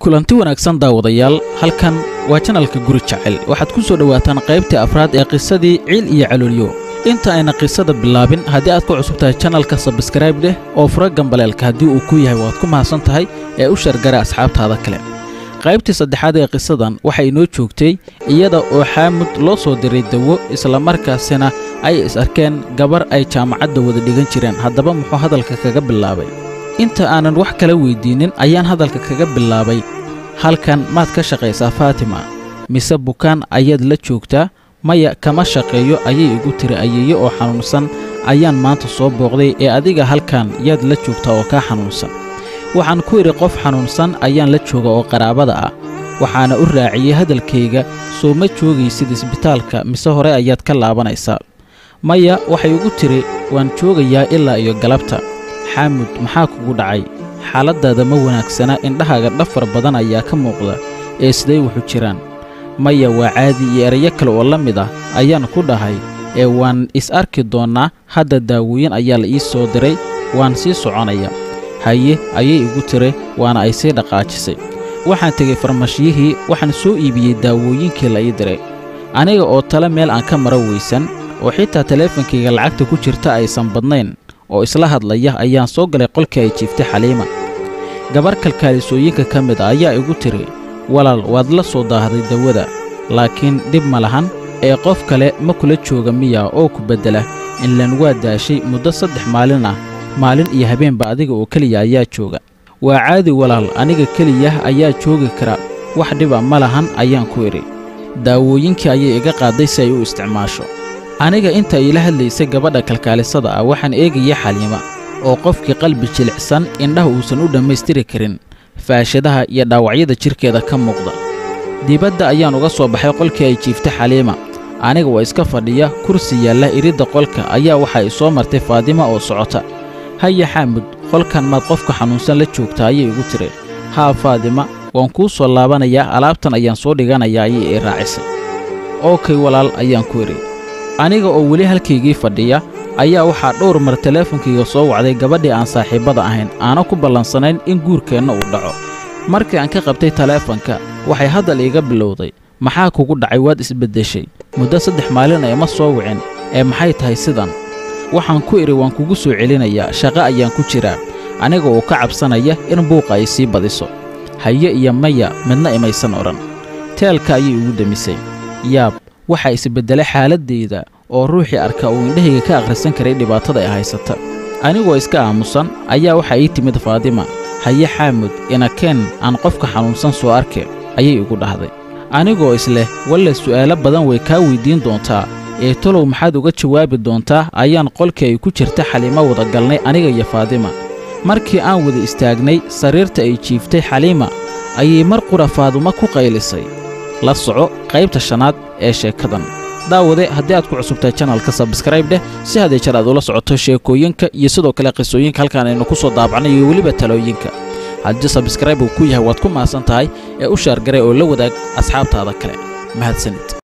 kulanti wanaagsan daawadayaal halkan waa janalka guri jecel waxaad ku soo dhowaataan qaybtii afraad ee qisadii ciil iyo caloolyo inta ayna qisada bilaabin haddii aad ku cusub tahay janalka sabskrayb dheh oo fura gambaleelka haddii uu ku yahay waad ku mahadsan tahay ee u shargara asxaabtaada kale qaybtii saddexaad ee qisadan waxaa inoo joogtay iyada oo xaamud loo soo diray dawo islamarkaasina ay is arkeen gabar ay jaamacadda wada dhigan jireen haddaba muxuu hadalka kaga bilaabay inta aanan wax kala weyddiinnin ayaan hadalka kaga bilaabay halkan maad ka shaqaysaa faatima mise bukaan ayaad la joogtaa maya kama shaqeeyo ayay igu tiri ayeeye oo xanuunsan ayaan maanta soo booqday ee adiga halkan yaad la joogtaa oo kaa xanuunsan waxaan ku idhi qof xanuunsan ayaan la jooga oo qaraabada ah waxaana u raaciyey hadalkayga soo ma joogaysid isbitaalka mise hore ayaad ka laabanaysaa maya waxay igu tidhi waan joogayaa ilaa iyo galabta xaamud maxaa kugu dhacay xaaladdaada ma wanaagsana indhahaaga dhafar badan ayaa ka muuqda ee siday wuxu jiraan maya waa caadi iyo erayo kale oo la mid ah ayaan ku dhahay ee waan is arki doonnaa hadda daawooyin ayaa la ii soo diray waan sii soconaya haye ayay igu tiri waana ay sii dhaqaajisay waxaan tegey farmashiyihii waxaan soo iibiyey daawooyinkii la ii diray aniga oo tale meel aan ka maro weysan oo xitaa teleefankayga lacagta ku jirta aysan badnayn oo isla hadlaya ayaan soo galay qolkii ay jiiftay xaliima gabar kalkaalisooyinka ka mid a ayaa igu tidhi walaal waad la soo daahday dawada laakiin dhib ma lahan ee qof kale ma kula jooga miya oo ku beddela inlan waa daashay muddo saddex maalin ah maalin iyo habeenba adiga oo keliya ayaa jooga waa caadi walaal aniga keliyah ayaa joogi kara wax dhiba ma lahan ayaan ku idhi daawooyinkii ayay iga qaadday si ay u isticmaasho aniga inta iila hadlaysay gabadha kalkaalisada ah waxaan eegaya xaliima oo qofkii qalbi jilicsan indhaha uusan u dhammaystiri karin faashadaha iyo dhaawacyada jidhkeeda ka muuqda dibadda ayaan uga soo baxay qolkii ay jiiftay xaliima aniga waa iska fadhiya kursi yaalla iridda qolka ayaa waxaa i soo martay faadima oo socota haya xaamud qolkan maad qofka xanuunsan la joogtaa ayay igu tiri haa faadima waan kuu soo laabanayaa alaabtan ayaan soo dhiganayaa ayay ii raacisay ookay walaal ayaan ku idhi aniga oo weli halkaygii fadhiya ayaa waxaa dhowr mar teleefonkayga soo wacday gabadhii aan saaxiibbada ahayn aana ku ballansanayn in guurkeenna uu dhaco markii aan ka qabtay teleefonka waxay haddal iiga bilowday maxaa kugu dhacay waad isbeddeshay muddo saddex maalin ee ma soo wicin ee maxay tahay sidan waxaan ku idhi waan kugu soo celinayaa shaqo ayaan ku jiraa aniga oo ka cabsanaya in buuqa ay sii badiso haye iyo maya midna imaysan odhan teelka ayay igu demisay yaab waxaa isbeddelay xaaladdayda oo ruuxii arka uu indhahayga ka akhrisan karay dhibaatada ay haysata anigoo iska aamusan ayaa waxaa ii timid faadima haye xaamud inakeen aan qofka xanuunsan soo arke ayay igu dhahday anigoo isleh walle su'aalo badan way kaa weyddiin doontaa ee tolow maxaad uga jawaabi doontaa ayaan qolkii ay ku jirta xaliimo wada galnay aniga iyo faadima markii aan wada istaagnay sariirta ay jiiftay xaliima ayay mar qura faaduma ku qaylisay la soco qaybta shanaad ee sheekadan daawade haddii aad ku cusubtahay janalka sabskrayb dheh si haddee jar aad ula socoto sheekooyinka iyo sidoo kale qisooyinka halkaan aynu ku soo daabacnay iyo weliba talooyinka haddii sabskrayb uu ku yahay waad ku mahadsan tahay ee u shaargaray oo la wadaag asxaabtaada kale mahadsanid